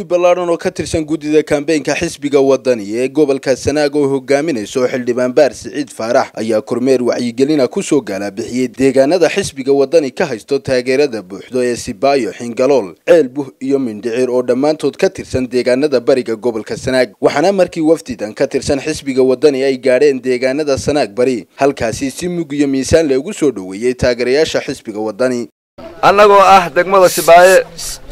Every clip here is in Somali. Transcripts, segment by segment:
wafdi ballaadhan oo ka tirsan guddida kambeynka xisbiga wadani ee gobolka sanaag oo hogaaminayso xildhibaan baar siciid faarax ayaa kormeer wacyigelina kusoo gaalabixiyey deegaanada xisbiga wadani ka haysto taageerada buuxdo ee sibaayo xingalool ceel buh iyo mindhicir oo dhammaantood ka tirsan deegaanada bariga gobolka sanaag waxaana markii wafdidan ka tirsan xisbiga wadani ay gaadheen deegaanada sanaag bari halkaasi si mug iyo miisaan loogu soo dhoweeyey taageerayaasha xisbiga wadani annagoo ah degmada sibaaye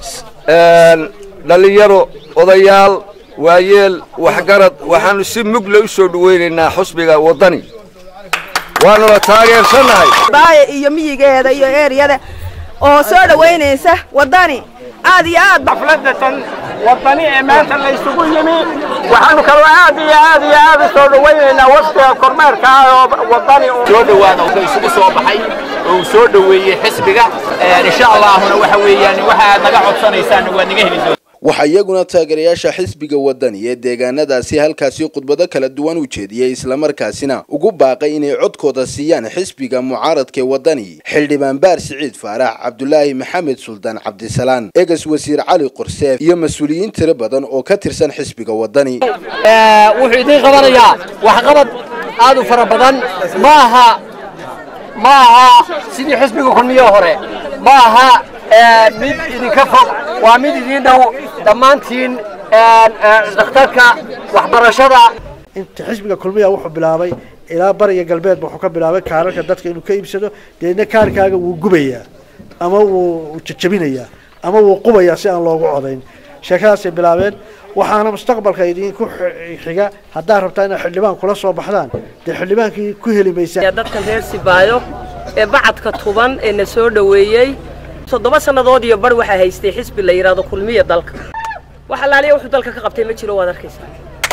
dhallinyaro odayaal waayeel waxgarad waxaanu si mugle u soo dhawaynaynaa xusbiga waddani waanuna taageersannahay baaye iyo miyigeeda iyo eeriyada oo soo dhowaynaysa waddani aad iyo aad xafladatan waddani ee maanta la isugu yimi waxaanu kaloo aad iyo aad iyo aad u soo dhawaynaynaa wafdiga kormeerka ah oo waddani soo dhowaada wuxuu isugu soo baxay oo uu soo dhoweeyey xisbiga insha allahuna waxa weeyaan waxa aad naga codsanaysaan waad naga heli doontaa waxaa iyaguna taageerayaasha xisbiga wadani ee deegaanadaasi halkaasi khudbado kala duwan u jeediyey islamarkaasina ugu baaqay inay codkooda siiyaan xisbiga mucaaradkaee wadani xildhibaan baar siciid faarax cabdulaahi maxamed suldaan cabdisalaan egas wasiir cali qorseef iyo mas-uuliyiin tiro badan oo ka tirsan xisbiga wadani wuxuu idiin qabanayaa waxqabad aad u fara badan maaha ma aha sidii xisbiga kulmiye hore ma aha mid idinka fog waa mid idiin dhow dhammaantiin dhakhtarka waxbarashada inta xisbiga kulmiya wuxuu bilaabay ilaa bariga galbeedba wuxuu ka bilaabay kaararka dadka inuu ka iibsado deedna kaarkaaga wuu gubayaa ama wuu jajabinayaa ama wuu qubayaa si aan loogu codayn sheekadaasay bilaabeen waxaana mustaqbalka idinku xiga haddaad rabtaa inaad xildhibaan kula soo baxdaan dee xildhibaankii ku heli maysaa dadkan reer sibaayo ee bacadka tuban ee na soo dhoweeyey toddoba sannadood iyo bar waxaa haystay xisbi la yidhaahdo kulmiya dalka wax allaaliya wuxuu dalka ka qabtay ma jiro waad arkaysaa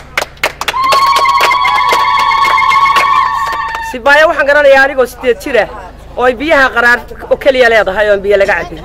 sibaayo waxaan garanayaa anigoo sideed jira oo ay biyaha qaraar oo keliya leedahay oon biyo laga cabin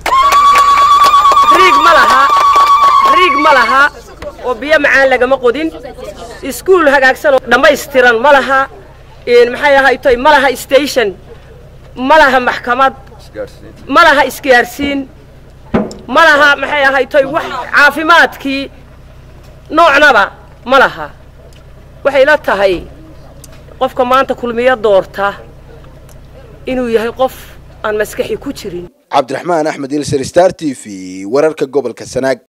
riig ma laha riig ma laha oo biyo macaan lagama qodin iskuul hagaagsan oo dhammaystiran ma laha maxay ahaytoy ma laha station ma laha maxkamad ma laha isgaarsiin ma laha maxay ahaytoy wax caafimaadkii noocnaba ma laha waxay la tahay qofka maanta kulmiyo doorta inuu yahay qof aan maskaxi ku jirin cabdiraxmaan axmed ilser star t v wararka gobolka sanaag